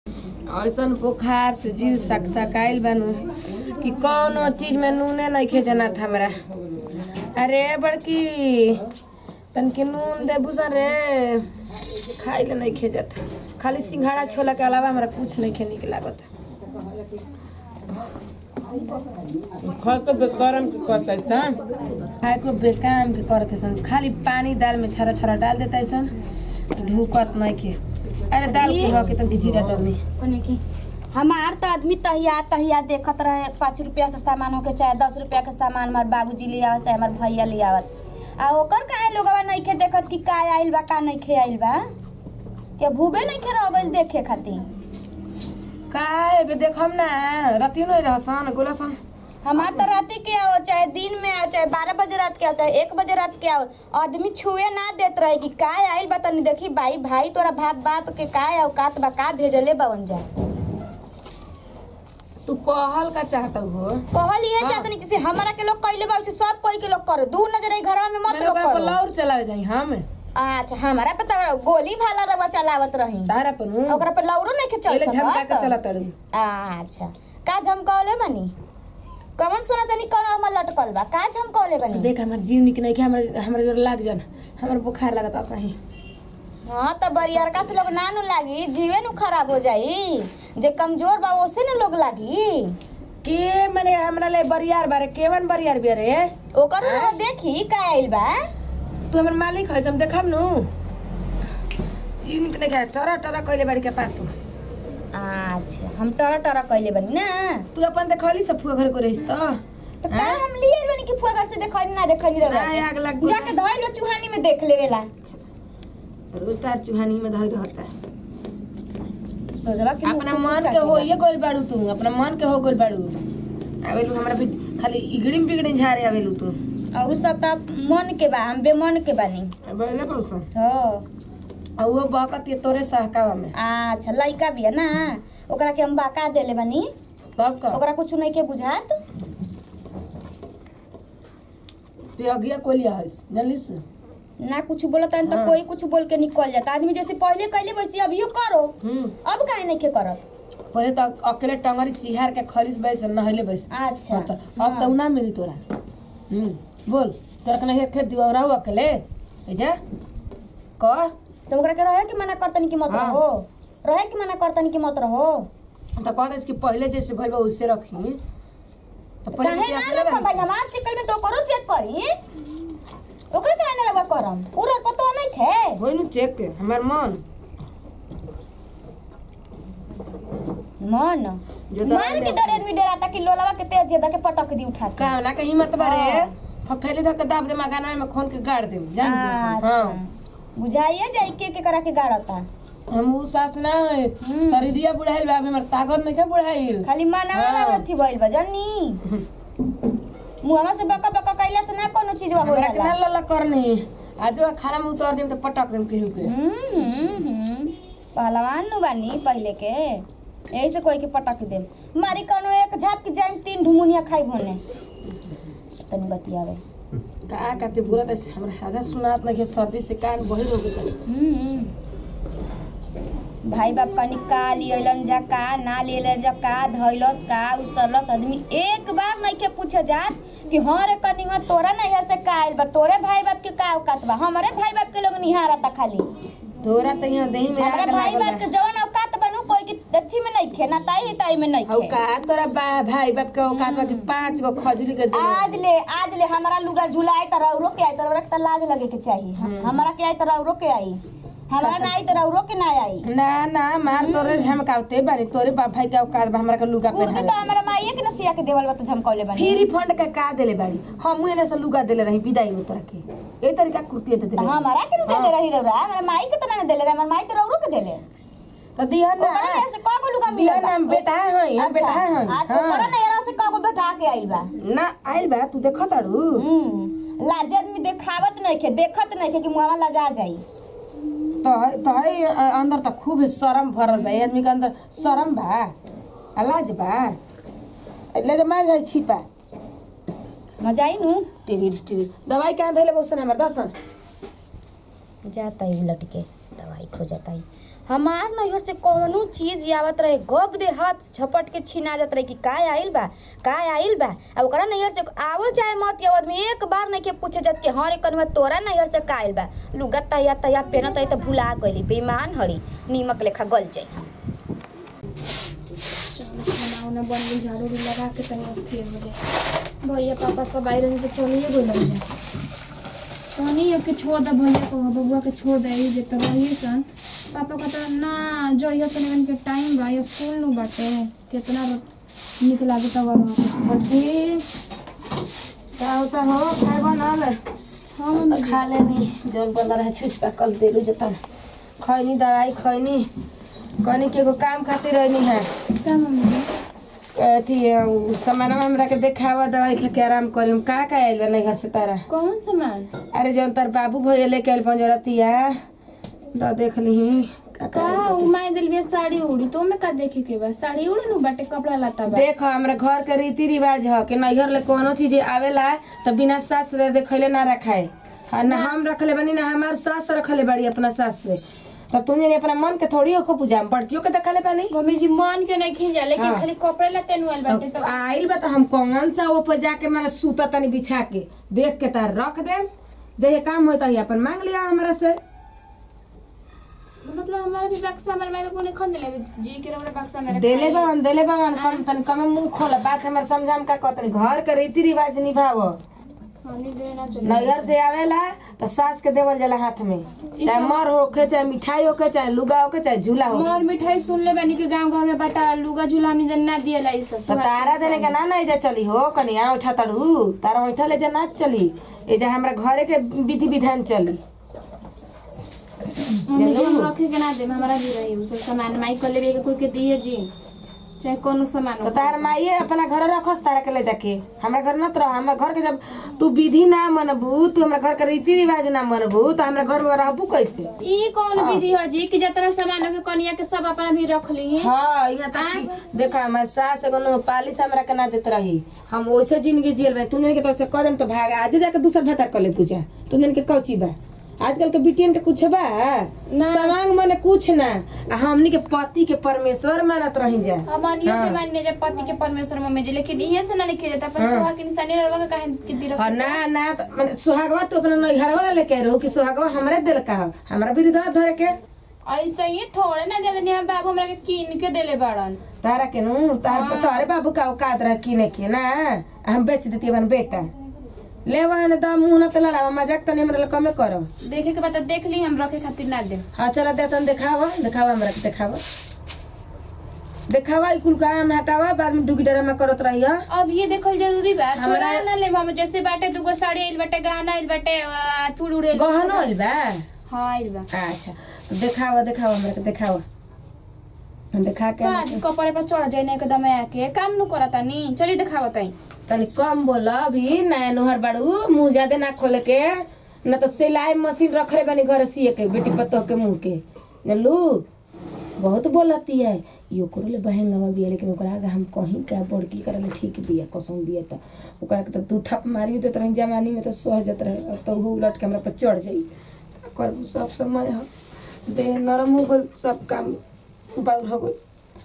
ऐसन बुखार से जीव सक सकाइल बानू कि कौनो चीज में नूने नइखे जानत हमरा अरे बड़की तनके नून देबू सन रे खाइले नइखे जात खाली सिंघाड़ा छोला के अलावा हमरा कुछ नइखे निक लागत खा तो बेकारम के करता सन खाए को बेकाम के करत सन खाली पानी दाल में छरा छरा डाल देता सन ढूकत नइखे अरे दाल के हो के तनके जीरा डालनी ओने की हमार तो आदमी तहिया तहिया देखत रहे पाँच रुपया के सामान होके चाहे दस रुपया के सामान हमार बाबूजी ले आवस चाहे हमार भैया ले आवस आ ओकर काहे लोगवा नइखे देखत कि का आइल बा का नइखे आइल बा के भूबे नइखे रह गइल देखे खातिर काय बे देखम ना रतियो नहीं रहसन गोलसन हमार तो रात के आओ चाहे दिन में आओ चाहे बारह बजे रात के आओ चाहे एक बजे रात के आओ आदमी छुए ना देत रहे कि का आइल बा तनी देखी भाई भाई तोरा बाप बाप के का आओ कात बा का भेजले बवन जा तू कहल का चाहता हो कहल ये हाँ। चाहतनी कि से हमरा के लोग कइले बा उसे सब कोई के लोग करो दू नजर आई घरवा में मत मेरे लोग ओकरा पर करो लौर चलावे जाई हम अच्छा हमारा पे तो गोली भाला रवा चलावत रही तारा पर हूँ ओकरा पे लौरो नहीं के चल पहले झमका के सकत चला तड़ू अच्छा का झमकावले बनी कमन सोना चानी कौन हमर लटकल बा का झमकावले बनी देख हमर जीव निक नहीं के हमरा हमरा जोर लाग जान हमर बुखार लगता सही हाँ तो बरियरका से लोग ना नु लागी जीवे नु खराब हो जाई जे कमजोर बा ओसे नु लोग लागी के मने हमरा ले बरियार बारे केवन बरियार बिया रे ओकर नु देखी का आइल बा तू हमर मालिक है हम देखम नु जीव निक नहीं के टरा टरा कइले बाड़ी के पाटू अच्छा हम टरा टरा कइले बनी ना तू अपन देखली सब फुआ घर को रहिस तो तो का हम लिए बनी कि फुआ घर से देखनी ना देखनी रहे आय आग लग गई। जाके धइल लो चूहानी में देख लेवेला उतार चुहानी में धइ रहता सोचला कि अपना मन के हो ये गोल बाड़ू तू अपना मन के हो गोल बाड़ू आवेलू हमरा भी खाली इगड़िम बिगड़िम झारे आवेलू तू और सब त मन के बा हम बेमन के बानी बोले पड़ू हो आ वो बकत ये तोरे सहकावा में अच्छा लइका बिया ना ओकरा के हम बाका देले बानी तब का ओकरा कुछ नहीं के बुझात ते अगिया कोलिया है जानलिस ना कुछ बोलता है तो हाँ। कोई कुछ बोल के निकल जाता आदमी जैसे पहले कैले वैसे अभियो करो हम्म अब काहे नहीं के करत पहले तो अकेले टंगरी चिहार के खरीस बैस नहले बैस अच्छा अब तो अब तो ना मिली तोरा हम्म बोल तोरा के नहीं खेत दिवा रहू अकेले ऐजा कह तो ओकरा के रहे कि मना करतनी कि मत हाँ। रहो रहे कि मना करतनी कि मत रहो तो कह दे कि पहले जैसे भइल बा उससे रखी तो पहले काहे के ना अकेले रखम भाई रही हमार सिकल में तो करो चेक करी ओकर काहे ना रखा करम पूरा पतो नहीं थे होई नु चेक के हमार मन मन जो मार दवाई के ले- डरे आदमी डराता कि लोलावा के तेज ज्यादा के पटक दी उठा के का ना कहीं मत बारे हाँ। फफेली धक दाब दे मगाना में खोन के गाड़ दे जान जी अच्छा हां बुझाइए जाई के के करा के गाड़ता हम उ सास ना है हम्म। शरीरिया बुढ़ाइल बा हमर ताकत नहीं के बुढ़ाइल खाली मनावा हाँ। हाँ। थी भइल बा जानी मुहवा से बका बका कैला से ना कोनो चीज हो हमरा के ना जाला लला करनी आज वो खाना में उतार देम तो पटक देम केहू के हम्म हम्म, हम्म। पहलवान नु बानी पहले के यही से कोई के पटक देम मारी कोनो एक झाप की जाइम तीन ढुमुनिया खाई भोने तनी बतियावे का काते बुरा त हमरा आधा सुनात नहीं के सर्दी से कान बहिर हो गइल हम्म। भाई बाप कनी का लियलन जा का ना लियलन जा का धैलस का उसरलस आदमी एक बार नहीं के पूछे जात कि हाँ रे कनी हाँ तोरा नहीं से का आइल बा तोरे भाई बाप के का औकात बा हमारे भाई बाप के लोग निहारता खाली तोरा त यहाँ दही में हमारे आग भाई लागल बाप के जवन औकात बनू कोई की अथी में नहीं खे ना ताई ही ताई में नहीं हौ खे का तोरा बा भाई बाप के औकात बा कि पांच गो खजूरी के दे आज ले आज ले हमारा लुगा झुलाए त रौरो के आई त रौरा के त लाज लगे के चाहिए हमारा के आई त रौरो के आई हमारा ना आई त रौरो के ना आई ना ना मार तोरे झमकावते बानी तोरे बाप भाई के औकात बा हमरा के लुगा कुर्ती पहना तो हमारा माइये के नसिया के देवल बा तो झमकौले बनी फ्री फंड के का देले बाड़ी हम एने से लुगा देले रही विदाई में तोरा के ए तरीका कुर्ती दे देले हमारा के न देले रही रौरा हमारा माई के तो ना देले रहे हमारा माई तो रौरो के देले तो दिहन ना ओकरा ने से कगो लुगा दिहन मिलल ना हम बेटा है हम बेटा है हम आज ओकरा ने यारा से कगो बेटा के आइल बा ना आइल बा तू देखत तारू हम्म लाज आदमी देखावत नहीं खे देखत नहीं खे कि मुआवा लजा जाई तो तो है अंदर त खूब शरम भरल बा ए आदमी के अंदर शरम बा आ लाज बा ले जा मार जाई छिपा मजा आई नु टेरी टेरी दवाई कहाँ धैले बसन हमर दसन जाता ही उलट के दवाई खो जाता ही हमार नैहर से कौनो चीज आवत रहे गप दे हाथ झपट के छीना जात रहे कि काय आइल बा काय आइल बा अब ओकरा नैहर से आवो चाहे मत आवत में एक बार नहीं के पूछे जात के हर एक में तोरा नैहर से का आइल बा लुगा तैया तैया पेनत है त भुला गइली बेईमान हड़ी नीमक लेखा गल जाई खाना उना बन गई झाड़ू भी लगा के तनी स्थिर हो जाए भैया पापा सब आई रहे तो चलिए गई लग जाए तनी के छोड़ दे भैया को बबुआ के छोड़ दे ई जे तो रहिए सन पापा का तो ना जो ये तनी के टाइम बा ये स्कूल नु बाटे कितना निक लागे तब वहाँ छोटी का होता हो खाए बनल हाँ तो खा लेनी जौन बंदा रहे छुछ पे कल देलू जतन खैनी दवाई खैनी कहनी के एगो काम खातिर रहनी है क्या मम्मी अथी उ सामान हमरा के देखावा दवाई खा के आराम करी हम का का आइल बा नहीं घर से तारा कौन सामान अरे जौन तार बाबू भैया लेके आइल पंजरतिया द देख लीही का का का आइल बा। उ माई दिल बिया साड़ी उड़ी तो में का देखे के बा साड़ी उड़ी नु बाटे कपड़ा लता बा देख हमरा घर के रीति रिवाज ह कि नैहर ले कोनो चीज आवेला त बिना सास से देखैले ना रखाए हाँ ना हम रखले बनी ना हमार सास रखले बड़ी अपना सास से तो तुझे ने अपना मन के थोड़ी हो पूजा बड़कियों के देखले बानी मम्मी जी मन के नहीं खींचा लेकिन हाँ। खाली कपड़े लते नु आइल बाटे तो तो आइल बा त हम कौन सा ऊपर जाके मैंने सूता तनी बिछा के देख के तार रख दे जे काम होता है अपन मांग लिया हमरा से मतलब हमारा भी बक्सा हमारे माई को नहीं खन देले जी के रबड़ बक्सा मेरे देले बावन देले बावन कम तनी कम मुंह खोला बात हमर समझाम का कहतनी घर के रीति रिवाज निभाव हानि दे ना चले नैहर से आवेला त सास के देवल जाला हाथ में चाहे मर होके चाहे मिठाई होके चाहे लुगा होके चाहे झूला होके मोर मिठाई सुन ले बनी के गांव घर में बटा लुगा झुलानी दे ना दिए लाई सब तो तारा देने का ना नहीं जा चली हो कनिया उठा तड़ू तारा उठा ले जा ना चली ए जा हमरा घरे के विधि विधान चली मम्मी जी हम रखे के ना दे हमारा भी रही उ सब सामान माई कर लेबे के कोई के दिए जी चाहे कोनो सामान तो हो तार माइये अपना घर रखस तारा के ले जाके हमरा घर न रह हमरा घर के जब तू विधि ना मनबू तू हमरा घर के रीति रिवाज ना मनबू तो हमरा घर में रहबू कैसे ई कौन विधि हो जी कि जतना सामान हो के कनिया के सब अपना भी रख ली हाँ यहाँ तक कि देखा हमारे सास एगो नो पालिश हमरा के ना देत रही हम वैसे जिंदगी जियल बा तू के तो से करम तो भाग आज जाके दूसर भतर कर ले पूजा तू के कौची बा आजकल के बिटियन के कुछ बा समांग मने कुछ ना आ हमनी के पति के परमेश्वर मानत रही जा हमानियों के मानने जब पति के परमेश्वर मम्मी जी लेकिन इहे से ना लिखे जाता अपन सुहा के निशानी रवा का काहे के दी हाँ ना ना तो माने सुहागवा तू अपना नैहर वाला लेके रहो कि सुहागवा हमरे दिल का हो हमरा भी धर धरे के ऐसे ही थोड़े ना दे देनी हम बाबू हमरा के कीन के देले बाड़न तारा के नु तार तारे बाबू का औकात रह किने के ना हम बेच देती अपन बेटा ले वहां दा मुंह न तला मजाक तनी हमरा कमे करो देखे के बाद तो देख ली हम रखे खातिर ना दे हाँ चला दे तन दिखावा दिखावा हमरा के दिखावा दिखावा कुल काम हटावा बाद में डुगी डरा में करत रही अब ये देखल जरूरी बा हमरा- छोड़ा ना ले हम जैसे बाटे दुगो साड़ी आइल बाटे गहना आइल बाटे आ, चूड़ उड़ेल गहनो होइल बा हाँ आइल बा अच्छा तो दिखावा दिखावा हमरा के दिखावा हम दिखा के आज कपड़े पर चढ़ जाए ना एकदम आके काम नु करता नी चली दिखावा तई तनी कम बोल अभी नया नोहर बाड़ू मुंह ज्यादा ना खोले के न तो सिलाई मशीन रखले बानी घर सिए के बेटी पतोह के मुंह के जानलू बहुत बोलती है यो करो ले बहंगवा बिया लेकिन ओकरा आगे हम कहीं का बड़की करले ठीक बिया कसम बिया त ओकरा के तो दू थप मारियो देत रही जवानी में तो सहजत रहे अब तो वो उलट के हमरा पर चढ़ जाई कर सब समय ह देह नरम हो गइल सब काम बाउर हो गइल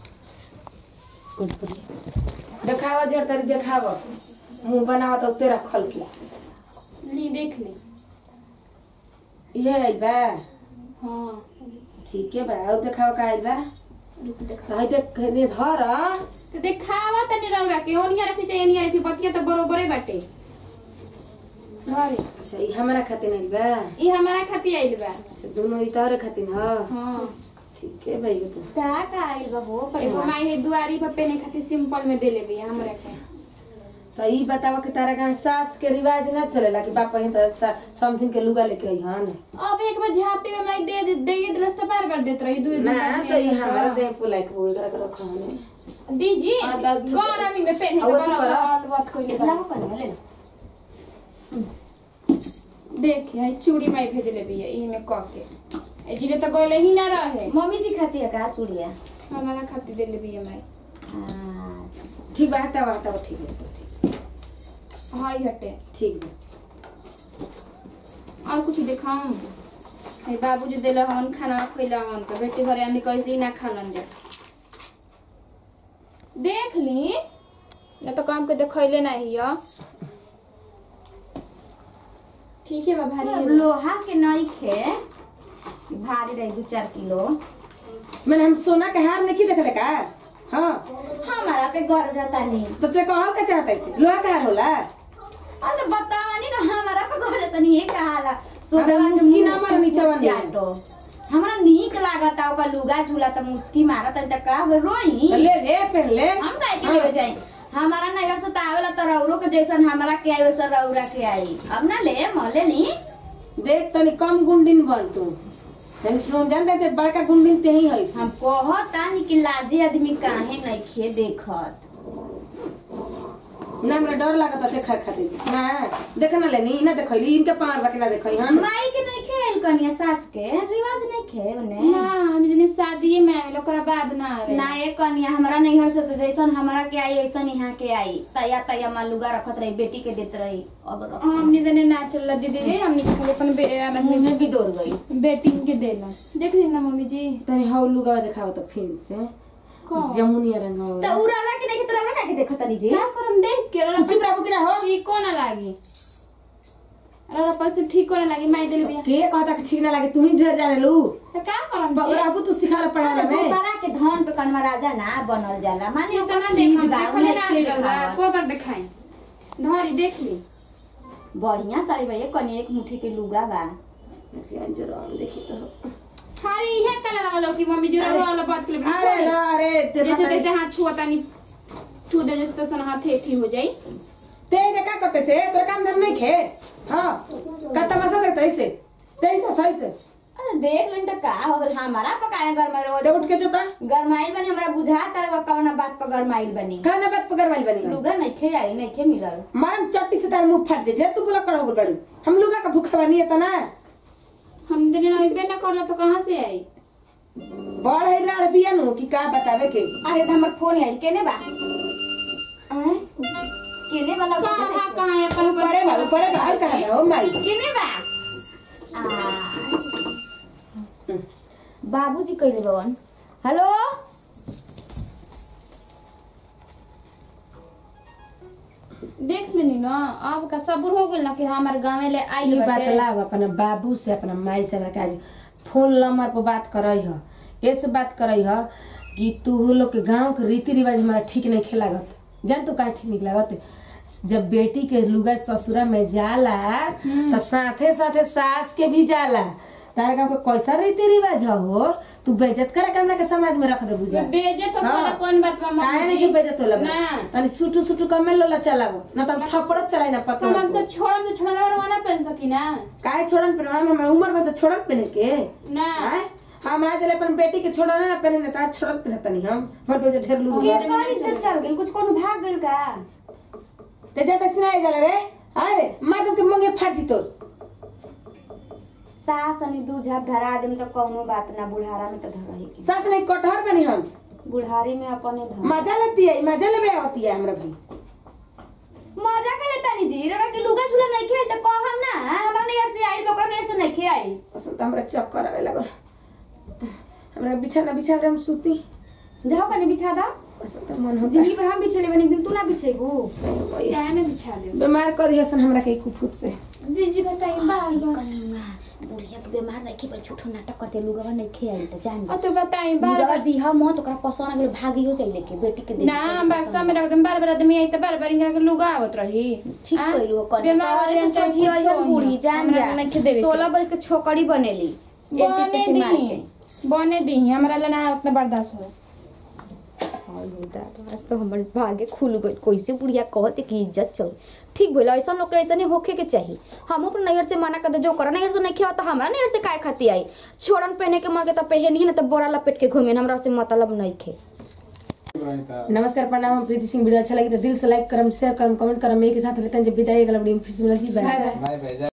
देखावा झड़तारी देखावा मुंह बनावा तो तेरा खल के ली देख ली ये आइल बा हाँ ठीक है बा और देखावा का आइल बा रुक देखा तो हई देख ने धर तो देखावा तनी रौरा के ओनिया रखी चाहिए ओनिया रखी बतिया तो बरोबरे बाटे घरे अच्छा ई हमरा खातिर आइल बा ई हमारा खातिर आइल बा अच्छा दोनों ई तोहरे खातिर ह हाँ ठीक है भाई तो का का आइल बा हो एगो माई है दुआरी पर पेने खातिर सिंपल में देले भी हमरा के तो ई बतावा कि तारा गांव सास के रिवाज ना चलेला कि बाप ही तो समथिंग के लुगा लेके आई हन अब एक बार झापी में माई दे दे दे दिलस तो बार बार देत रही दू ना तो ई हमरा दे पुलाई के वो एकरा के रख हन दीजी हाँ, दा- गरमी में पहने अब अथी करा। बात कोई लाओ कने ले देखिए आई चूड़ी माई भेजले भी है ई में क के ए जिले तो गले ही ना रहे मम्मी जी खाती है का चूड़िया हमारा खातिर देले भी है माई हाँ ठीक बा हटावा हटावा ठीक है सब ठीक हाई हटे ठीक बा और कुछ दिखाऊं हे बाबूजी देले हमन खाना खइला हमन के बेटी घरे हमनी कैसे ही ना खालन जा देख ली न तो काम के देखैले नहीं हिय ठीक है बा भारी है। लोहा के नहीं खे भारी रही दू चार किलो मैंने हम सोना के हार नहीं देखले का हाँ हमारा पे घर जाता नहीं तो ते कहल का चाहता है लोहा का हार होला अरे बतावनी ना हमारा पे घर जाता नहीं है कहाला सोचवा अरे के मुस्की मुंह ना मारो नीचवा में। चाटो हमरा नीक लागता ओका लुगा झूला त मुस्की मारत त का हो रोई तो ले ले पहन ले हम काहे के लेवे जाई हमारा नगर से तावेला त रौरो के जैसन हमारा के आई वैसन रौरा के आई अब ना ले मले ली देख तनी कम गुंडिन बन तू तनी सुन जान दे बड़का गुंडिन ते ही है हम कहता नी कि लाजी आदमी काहे नहीं खे देखत ना हमरा डर लागत देखा खातिर ना देख ना लेनी ना देखैली इनके पार बाकी ना देखई हम माई के नहीं खेल कनिया सास के रिवाज नहीं खे उने ना हम जने शादी में आवेल ओकरा बाद ना आवे ना ये कनिया हमरा नहीं हो सकता जैसन हमरा के आई वैसन यहाँ के आई तैया तैया मां लुगा रखत रही बेटी के देत रही अब रख हमनी जने ना चल दीदी रे हमनी खाली अपन बे- मुंह में भी दौड़ गई बेटी के देला देख ली ना मम्मी जी तनी हौ लुगा दिखाओ तो फिर से कौन? जमुनिया रंग हो त उराला के नहीं तरह का के देखत नहीं जी क्या करम देख के तू चुप रहबो कि ना हो ठीक को ना लागी अरे पैसे ठीक को ना लागी माई दिल बिया के कहता कि ठीक ना लागे तू ही धर जाने लू तो क्या करम जी बाबू तू सिखा पढ़ा तो में दूसरा के धन पे कनमा राजा ना बनल जाला मान ली इतना चीज देख बा देखले उन्हें ना खेल रौरा खावत। को पर दिखाई धरी देख ली बढ़िया साड़ी भैया कनी एक मुट्ठी के लुगा बा जरूर देखी तो खाली इहे कलर वाला की मम्मी जी रो वाला बात के लिए अरे ना अरे ते जैसे पता जैसे हाथ छुआ तानी छू दे जैसे तैसे हाथ एथी हो जाई ते जे का करते से तोरा काम धाम नहीं खे हां का तमाशा करते ऐसे तैसे सही से अरे देख लेन त का हो गल हमारा पकाए घर में रोज ते उठ के जोता गरमाइल बनी हमरा बुझा तर कवना बात पर गरमाइल बनी कहना बात पकड़ वाली बनी हम। लुगा नहीं खे आई नहीं खे मिलल मारम चट्टी से तार मुंह फट जे जे तू बोला करो गुल बड़ी हम लोग का भूखा बनी है तना हम दिन अइबे ना करला तो कहां से आई बड़ है लाड़ बिया नु कि का बतावे के अरे त हमर फोन आई केने बा हैं? केने वाला कहां कहां है अपन परे बा परे बा और कहां बा ओ माई केने बा आ बाबूजी कइले बवन हेलो देख लेनी ना अब का सब्र हो गेल ना कि हमारे गांव ले आई ये बात लाओ अपना बाबू से अपना माई से हमरा काज फोन नंबर पर बात करई ह ऐसे बात करई ह कि तू लोग के गांव के रीति रिवाज हमारा ठीक नहीं खेलागत जान तू काहे ठीक नहीं लागत जब बेटी के लुगा ससुरा में जाला तो साथे साथे सास के भी जाला तारा गांव के कैसा रीति रिवाज ह हो तू बेइज्जत करे के हमरा के समाज में रख दे बुझा बेजे तो हाँ। वाला कौन बात बा काहे मम्मी नहीं जी के बेइज्जत होला ना। तनी सुटू सुटू कमे लोला चलागो ना तो हम थप्पड़ चलाई ना पता तो हम सब छोड़म तो छोड़ना और ना पहन सकी ना काहे छोड़न पे हम हमार उम्र में छोड़न पे के ना आय हम आज ले अपन बेटी के छोड़न ना पहने ना तार छोड़न पे तनी हम भर पे ढेर लू के कर इज्जत चल गेल कुछ कोनो भाग गेल का ते जाते सुनाई जाला रे अरे मादम के मंगे फाड़ दी तो सास अनि दू झाप धरा देम त कौनो बात ना बुढ़ारा में त धरही के सास नहीं कटहर बनी हम बुढ़ारी में अपने धर मजा लेती है मजा लेबे आवती है हमरा भाई मजा के लेता नी जी रे के लुगा छुला नहीं खेल त कहम ना हमरा नहीं से आई लोकर नहीं से नहीं खे आई असल तो हमरा चक्कर आवे लगल हमरा बिछाना बिछा हम सूती जाओ कने बिछा दा असल तो मन हो जिंदगी भर हम बिछले बने एक दिन तू ना बिछेगू जाए क्या ना बिछा दे बीमार कर दिया सन हमरा के कुफुत से दीदी बताइए बाल बाल बुढ़िया के बीमार नहीं खे पर झूठो नाटक करते लुगा नहीं खे आई त जान और तो बताइए बाल लुगा दिहा मत ओकरा पसंद गेल भागी हो जाइले के बेटी के दे ना बक्सा में रख दम बार बार आदमी आई त बार बार इनका के लुगा आवत रही ठीक आ? कइलू कने बीमार तोहरे वाले से सब सोची कुछो और बूढ़ी जान हमरा जा नहीं खे देवे के। 16 बरस के छोकरी बनेली बने पेटी मार के दी बने दी हमरा ला ना उतना बर्दाश्त हो आज तो हमर भागे खुल गई कैसे बुढ़िया कहते कि इज्जत चल ठीक भइल ऐसा लोग के ऐसा नहीं होखे के चाहिए हम अपने नैहर से मना कर दे जो कर नैहर से नहीं खेवा तो हमरा नैहर से काय खाती आई छोड़न पहने के मर के तो पहन ही ना तो बोरा लपेट के घूमे हमरा से मतलब नहीं खे नमस्कार प्रणाम हम प्रीति सिंह वीडियो अच्छा लगी तो दिल से लाइक करम शेयर करम कमेंट करम एक के साथ रहते हैं जब विदाई अगला वीडियो में फिर से मिलती है bye bye bye bye by